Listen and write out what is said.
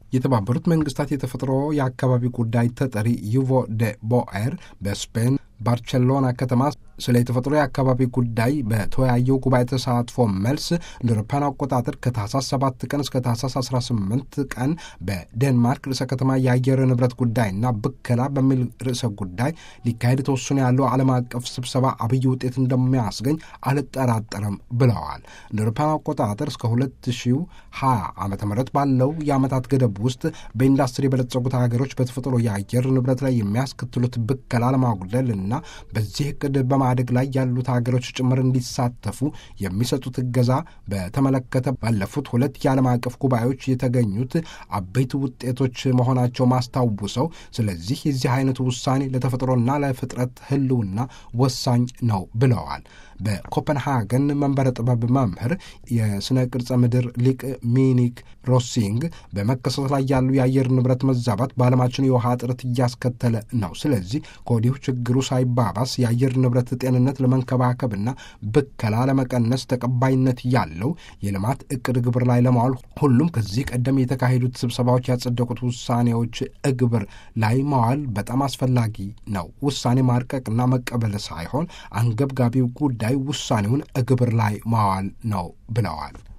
የተባበሩት መንግስታት የተፈጥሮ የአካባቢ ጉዳይ ተጠሪ ዩቮ ደ ቦኤር በስፔን ባርቸሎና ከተማ ስለ የተፈጥሮ የአካባቢ ጉዳይ በተወያየው ጉባኤ ተሳትፎ መልስ እንደ አውሮፓውያን አቆጣጠር ከታህሳስ 7 ቀን እስከ ታህሳስ 18 ቀን በዴንማርክ ርዕሰ ከተማ የአየር ንብረት ጉዳይና ብከላ በሚል ርዕሰ ጉዳይ ሊካሄድ ተወስኖ ያለው ዓለም አቀፍ ስብሰባ አብይ ውጤት እንደሚያስገኝ አልጠራጠርም ብለዋል። እንደ አውሮፓውያን አቆጣጠር እስከ 2020 ዓ ም ባለው የዓመታት ገደብ ውስጥ በኢንዱስትሪ የበለጸጉት ሀገሮች በተፈጥሮ የአየር ንብረት ላይ የሚያስከትሉት ብከላ ለማጉደል እና በዚህ እቅድ በማደግ ላይ ያሉት ሀገሮች ጭምር እንዲሳተፉ የሚሰጡት እገዛ በተመለከተ ባለፉት ሁለት የዓለም አቀፍ ጉባኤዎች የተገኙት አበይት ውጤቶች መሆናቸው ማስታውሰው፣ ስለዚህ የዚህ አይነቱ ውሳኔ ለተፈጥሮና ለፍጥረት ሕልውና ወሳኝ ነው ብለዋል። በኮፐንሃገን መንበረ ጥበብ መምህር የስነ ቅርጸ ምድር ሊቅ ሚኒክ ሮሲንግ በመከሰት ላይ ያሉ የአየር ንብረት መዛባት በዓለማችን የውሃ እጥረት እያስከተለ ነው። ስለዚህ ከወዲሁ ችግሩ ሳይባባስ የአየር ንብረት ጤንነት ለመንከባከብና ብከላ ለመቀነስ ተቀባይነት ያለው የልማት እቅድ ግብር ላይ ለማዋል ሁሉም ከዚህ ቀደም የተካሄዱት ስብሰባዎች ያጸደቁት ውሳኔዎች እግብር ላይ ማዋል በጣም አስፈላጊ ነው። ውሳኔ ማርቀቅና መቀበል ሳይሆን አንገብጋቢው ጉዳይ ውሳኔውን እግብር ላይ ማዋል ነው ብለዋል።